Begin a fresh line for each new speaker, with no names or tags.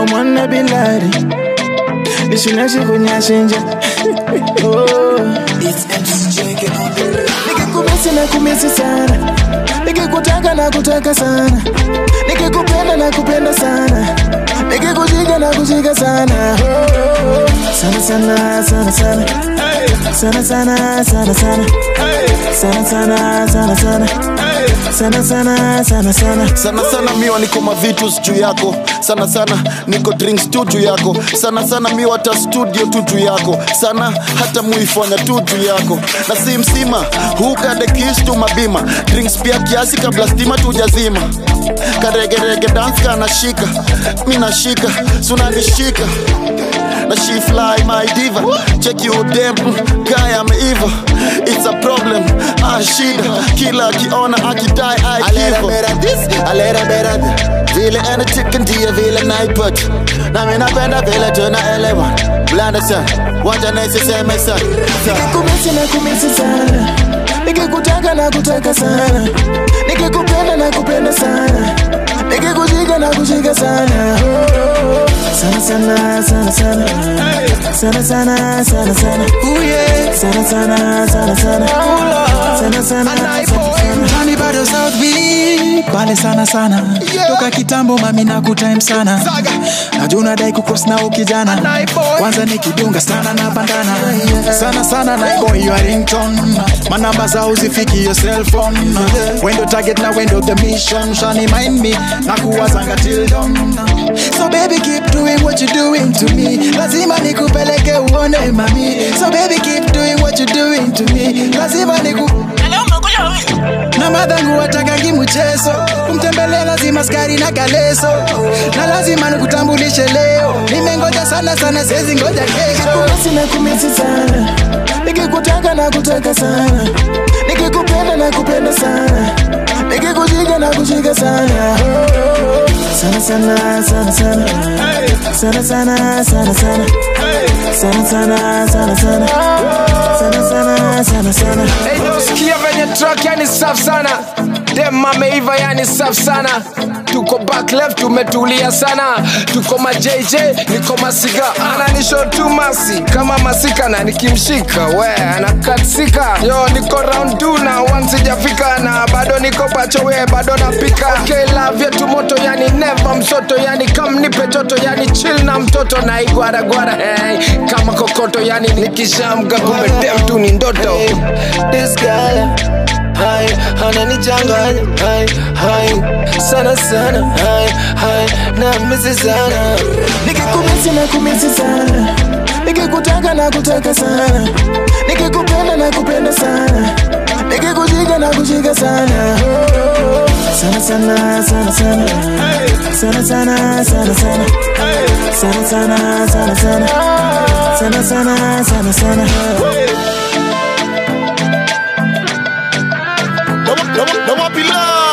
mwana bilari nishinashikunyashinja oh. nikikumisi na kumisi sana nikikutaka na kutaka sana nikikupenda na kupenda sana nikikujiga na kujiga sana oh. sana sana sana sana sana sana sana sana sana sana sana sana sana sana sana sana
sana sana miwa niko mavitus juu yako sana sana niko drinks tu juu yako sana sana miwa hata studio tu juu yako sana hata muifanya tu juu yako na si msima hukade kis tu mabima drinks pia kiasi kabla stima tujazima karegerege dance kanashika mi nashika sunanishika na she fly my diva check you dem mm, guy ameiva it's a problem ah shida kila akiona akidai aikivo vile anachika ndiye vile naipata nami napenda vile tunaelewa blanda sana wacha nisiseme sana
nikikumisi na kumisi sana nikikutaka na kutaka sana nikikupenda na kupenda sana nikikujiga na kujiga sana Oh, sana sana sana sana sana sana sana sana sana sana sana sana sana sana sana
Mtani bado South Beach pale sana sana toka kitambo mami na kutime sana najua unadai kukos na ukijana kwanza nikidunga sana na bandana sana sana na boy your ringtone manamba za uzifiki your cell phone wendo target na wendo the mission shani mind me na kuwazanga till dawn so baby keep doing what you doing to me lazima nikupeleke uone mami so baby keep doing what you doing to me lazima niku na madhangu watakangi mchezo kumtembelea lazima skari na kaleso na lazima nikutambulishe leo nimengoja sana sana sezi ngoja kesho
nikikumisi na kumisi sana nikikutaka na kutaka sana nikikupenda na kupenda sana nikikujiga na kujiga sana Oh, sana sana sana sana sana sana sana sana sana sana sana sana sana sana sana sana
Hey, no, sikia venye track yani safi sana dem ameiva yani safi sana tuko back left tumetulia sana tuko ma JJ niko masiga ananisho tu masi kama masika na nikimshika we anakatsika yo niko round 2 na one sijafika na bado niko pacho we bado napika okay love yetu moto yani never msoto yani kam nipe joto yani chill na mtoto na igwaragwara hey, kama kokoto yani nikishamga kumbe dem tu ni ndoto
this girl Hai, ananichanganya hai, hai, sana sana hai, hai, na misi sana nikikumisi na kumisi sana nikikutaka na kutaka sana nikikupenda na kupenda sana nikikujiga na kujiga sana Oh, sana sana sana sana sana sana sana sana sana sana sana sana sana sana sana sana
Don't want- don't want- don't want be love.